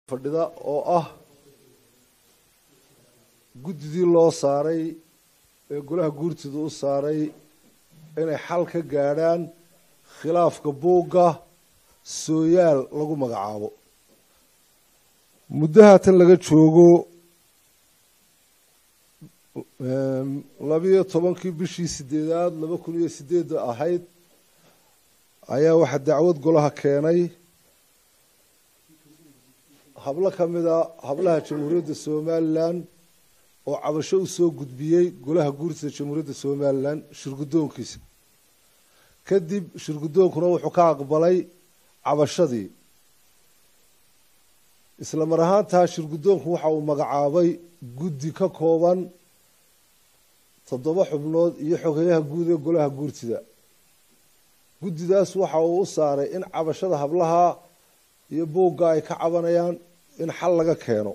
fadhida oo ah guddidii loo saaray ee golaha guurtida u saaray inay xal ka gaadhaan khilaafka buugga sooyaal lagu magacaabo muddaha tan laga joogo labiyo tobankii bishii sideedaad laba kun iyo sideedda ahayd ayaa waxaa dacwad golaha keenay hablo ka mida hablaha jamhuuriyadda somalilan oo cabasho u soo gudbiyey golaha guurtida jamhuuriyadda somalilan shirguddoonkiisa kadib shirguddoonkuna wuxuu ka aqbalay cabashadii isla mar ahaantaa shirguddoonku waxa uu magacaabay guddi ka kooban toddoba xubnood iyo xogeyaha guud ee golaha guurtida guddidaas waxa uu u saaray in cabashada hablaha iyo buugga ay ka cabanayaan in xal laga keeno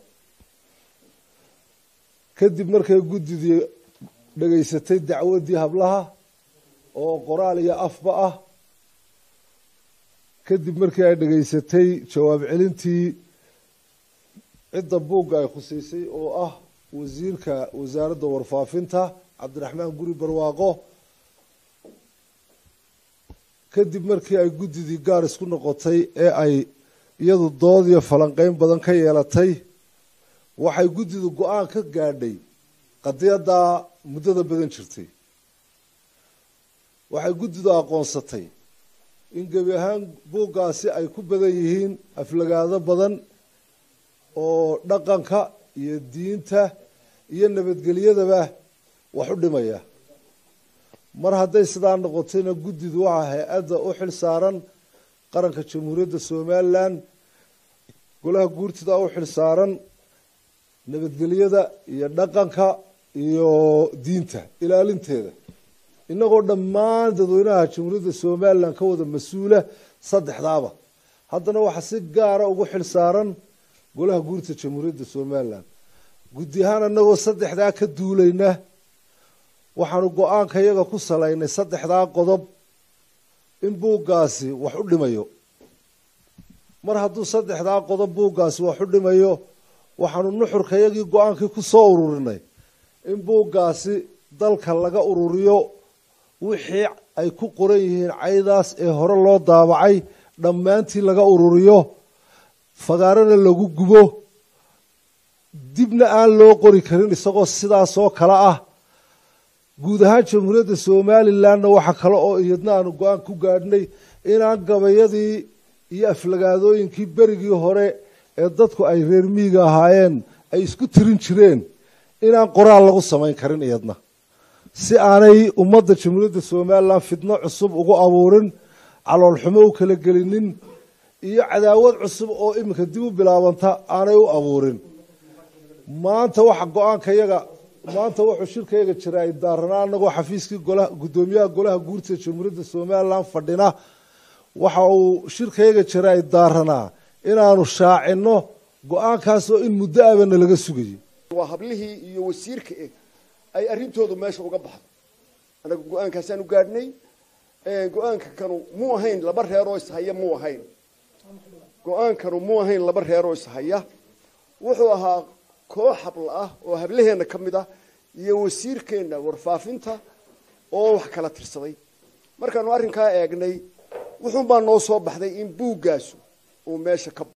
kadib markay guddidii dhegaysatay dacwaddii hablaha oo qoraal iyo afba ah kadib markii ay dhegaysatay jawaab celintii cidda buugga ay khuseysay oo ah wasiirka wasaaradda warfaafinta cabdiraxmaan guri barwaaqo kadib markii ay guddidii gaar isku noqotay ee ay iyadu dood iyo falanqeyn badan ka yeelatay waxay guddidu go-aan ka gaadhay qadiyaddaa muddada badan jirtay waxay guddidu aqoonsatay in gebi ahaan buuggaasi ay ku badan yihiin aflagaado badan oo dhaqanka iyo diinta iyo nabadgelyadaba wax u dhimaya mar hadday sidaa noqotayna guddidu waxaa hay-adda u xil saaran qaranka jamhuuriyadda somalilan golaha guurtida u xil saaran nabadgelyada iyo dhaqanka iyo diinta ilaalinteeda inagoo dhammaan dadweynaha jamhuuriyadda somalilan ka wada mas-uula saddexdaaba haddana waxaa si gaara ugu xil saaran golaha guurtida jamhuuriyadda somalilan guddi ahaan inagoo saddexdaa ka duulayna waxaanu go-aanka iyaga ku salaynay saddexdaa qodob in buuggaasi wax u dhimayo mar hadduu saddexdaa qodob buuggaasi wax u dhimayo waxaanu nuxurka iyagii go-aankii ku soo ururinay in buuggaasi dalka laga ururiyo wixii ay ku qoran yihiin caydaas ee hore loo daabacay dhammaantii laga ururiyo fagaarana lagu gubo dibna aan loo qori karin isagoo sidaas oo kale ah guud ahaan jamhuuriyadda somalilanna waxa kale oo iyadna aanu go-aan ku gaadhnay inaan gabayadii iyo aflagaadooyinkii berigii hore ee dadku ay reer miiga ahaayeen ay isku tirin jireen inaan qoraal lagu samayn karin iyadna si aanay ummadda jamhuuriyadda somalilan fitno cusub ugu abuurin caloolxumo u kala gelinin iyo cadaawad cusub oo iminka dib u bilaabanta aanay u abuurin maanta waxa go-aanka yaga maanta wuxuu shirkayaga jira ay daaranaa anagoo xafiiskii golaha guddoomiyaha golaha guurtida jamhuuriyadda somalilan fadhina waxa uu shirkayaga jira ay daaranaa inaanu shaacino go-aankaasoo in muddo abana laga sugayay waa hablihii iyo wasiirka eh ay arrintoodu meesha uga baxdo anaga go-aankaasaanu gaadhnay go-aanka kanu muu ahayn laba reeroo ishaya muu ahayn go-aankanu muu ahayn laba reeroo ishaya wuxuu ahaa koox habla ah oo hablaheenna ka mid ah iyo wasiirkeenna warfaafinta oo wax kala tirsaday markaanu arrinkaa eegnay wuxuun baa noo soo baxday in buuggaasu uu meesha ka